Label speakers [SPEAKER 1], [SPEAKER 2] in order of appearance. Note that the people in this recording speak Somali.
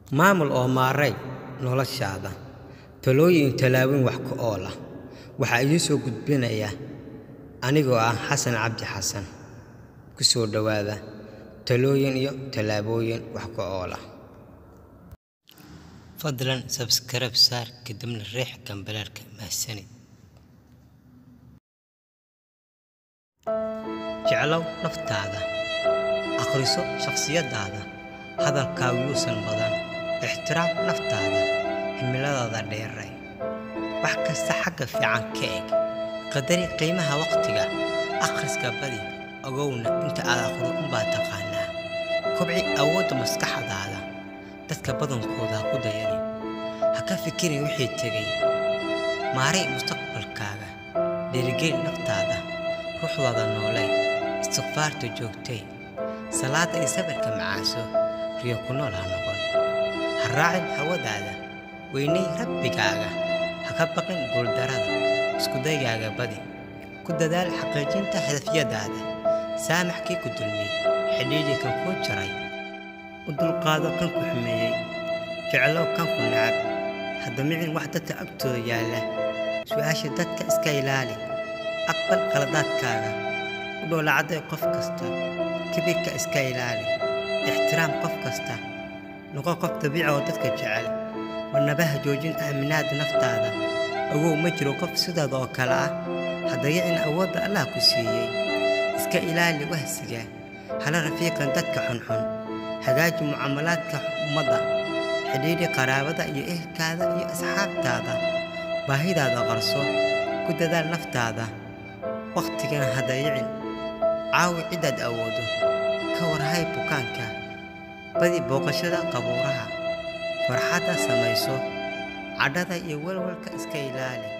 [SPEAKER 1] maamul oo maaray noloshaada talooyin tallaabooyin wax ku ool ah waxaa idiin soo gudbinaya anigoo ah xasan cabdi xasan ku soo dhowaada talooyin iyo tallaabooyin wax ku ool ah fadlan sabskarab saar kadibna riix gambaleelka mahadsanid jeclow naftaada akhriso shakhsiyaddaada hadalkaagu yuusan badan ixtiraam naftaada himiladaada dheeray wax kasta xagga fiican ka eg qadari qiimaha wakhtiga akhriska badi ogowna inta aad akhrido unbaa taqaanaa kobci awoodda maskaxdaada dadka badankooda ha ku dayanin ha ka fikirin wixii tegay maaray mustaqbalkaaga dhiirigeli naftaada ruuxdaada noolay istikfaarta joogtay salaadda iyo sabirka macaaso riyo ku nool ha noqon ha raacin hawadaada weynay rabbigaaga ha ka baqin guuldarada iskudayaaga badi ku dadaal xaqiijinta hadafyadaada saamax kii ku dulmiyey xidhiidhii kan kuu jaray u dulqaado kan ku xumeeyey jeclow kan ku nacab haddamicin wax dadka agtooda yaalla su'aasha dadka iska ilaali aqbal qaladaadkaaga u dhoolacadday qof kasta kibirka iska ilaali ixtiraam qof kasta noqo qof dabiica oo dadka jecel warnabaha joojin aaminaada naftaada ogow ma jiro qof sidaada oo kale ah haddayicin awoodda allah ku siiyey iska ilaali wahsiga hala rafiiqan dadka xunxun hagaaji mucaamalaadka ummadda xidhiidhi qaraabada iyo ehelkaada iyo asxaabtaada baahidaada qarso ku dadaal naftaada wakhtigana hadayicin caawi ciddaad awoodo ka warhay bukaanka badi booqashada qabuuraha farxadda samayso cadhada iyo walwalka iska ilaali